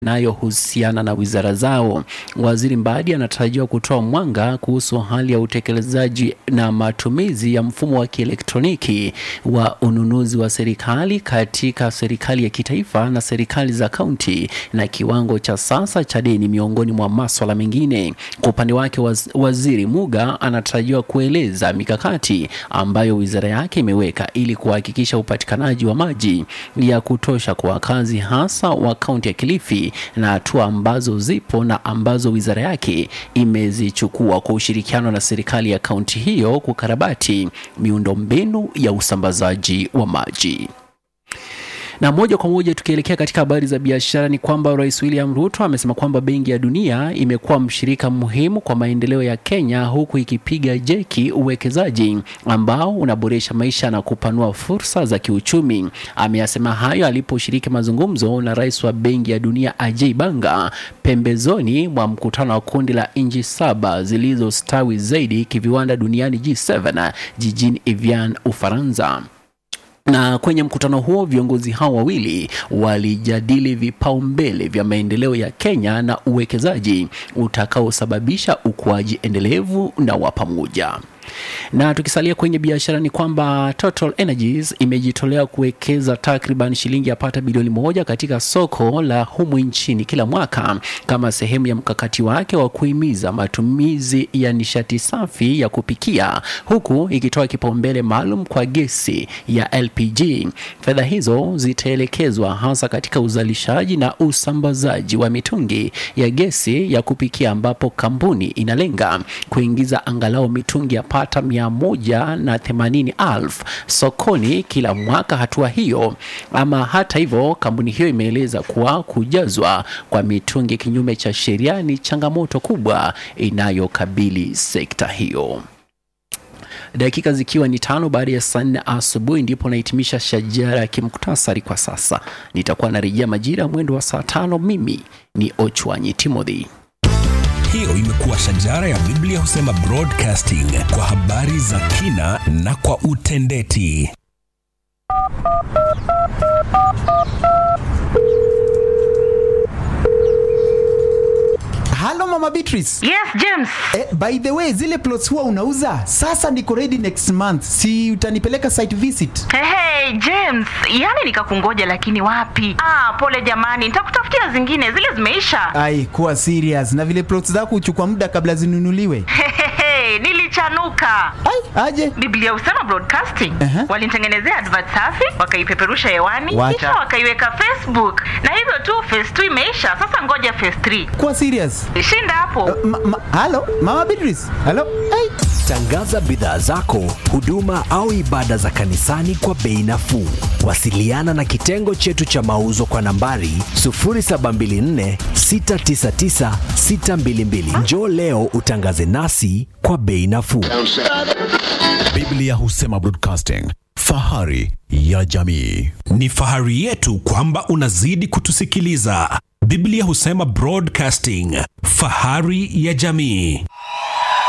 inayohusiana na wizara zao. Waziri Mbadi anatarajiwa kutoa mwanga kuhusu hali ya utekelezaji na matumizi ya mfumo wa kielektroniki wa ununuzi wa serikali katika serikali ya kitaifa na serikali za kaunti na kiwango cha sasa cha deni miongoni mwa maswala mengine. Kwa upande wake, waz waziri Muga anatarajiwa kueleza mikakati ambayo wizara yake imeweka ili kuhakikisha upatikanaji wa maji ya kutosha kwa wakazi hasa wa kaunti ya Kilifi na hatua ambazo zipo na ambazo wizara yake imezichukua kwa ushirikiano na serikali ya kaunti hiyo kukarabati miundombinu ya usambazaji wa maji. Na moja kwa moja tukielekea katika habari za biashara ni kwamba Rais William Ruto amesema kwamba Benki ya Dunia imekuwa mshirika muhimu kwa maendeleo ya Kenya huku ikipiga jeki uwekezaji ambao unaboresha maisha na kupanua fursa za kiuchumi. Ameyasema hayo aliposhiriki mazungumzo na Rais wa Benki ya Dunia Ajay Banga pembezoni mwa mkutano wa kundi la nchi saba zilizostawi zaidi kiviwanda duniani G7 jijini Evian, Ufaransa na kwenye mkutano huo viongozi hao wawili walijadili vipaumbele vya maendeleo ya Kenya na uwekezaji utakaosababisha ukuaji endelevu na wa pamoja. Na tukisalia kwenye biashara ni kwamba Total Energies imejitolea kuwekeza takriban shilingi yapata bilioni moja katika soko la humu nchini kila mwaka kama sehemu ya mkakati wake wa kuhimiza matumizi ya nishati safi ya kupikia huku ikitoa kipaumbele maalum kwa gesi ya LPG. Fedha hizo zitaelekezwa hasa katika uzalishaji na usambazaji wa mitungi ya gesi ya kupikia ambapo kampuni inalenga kuingiza angalau mitungi ya pata mia moja na themanini elfu sokoni kila mwaka. Hatua hiyo ama hata hivyo, kampuni hiyo imeeleza kuwa kujazwa kwa mitungi kinyume cha sheria ni changamoto kubwa inayokabili sekta hiyo. Dakika zikiwa ni tano baada ya saa nne asubuhi ndipo nahitimisha shajara ya kimuktasari kwa sasa. Nitakuwa narejea majira mwendo wa saa tano. Mimi ni Ochwanyi Timothy. Hiyo imekuwa shajara ya Biblia husema broadcasting kwa habari za kina na kwa utendeti. Halo Mama Beatrice. Yes, James. Eh, by the way, zile plots huwa unauza? Sasa niko ready next month. Si utanipeleka site visit? Hey, hey, James, yani nikakungoja lakini wapi? Ah, pole jamani, nitakutafutia zingine, zile zimeisha. Ai, kuwa serious. Na vile plots zako huchukua muda kabla zinunuliwe. Hehehe, nilichanuka. Ai, aje. Biblia husema broadcasting. Aha. Walinitengenezea advert safi, wakaipeperusha hewani, Wacha. kisha wakaiweka Facebook. Na hivyo tu phase 2 imeisha. Sasa ngoja phase 3. Kuwa serious. Shinda hapo. Ma, ma, halo Mama Beatrice. Halo. Ai. Tangaza bidhaa zako, huduma au ibada za kanisani kwa bei nafuu. Wasiliana na kitengo chetu cha mauzo kwa nambari 0724 699 622. Njoo leo utangaze nasi kwa bei nafuu. Biblia husema broadcasting, fahari ya jamii. Ni fahari yetu kwamba unazidi kutusikiliza. Biblia husema broadcasting, fahari ya jamii.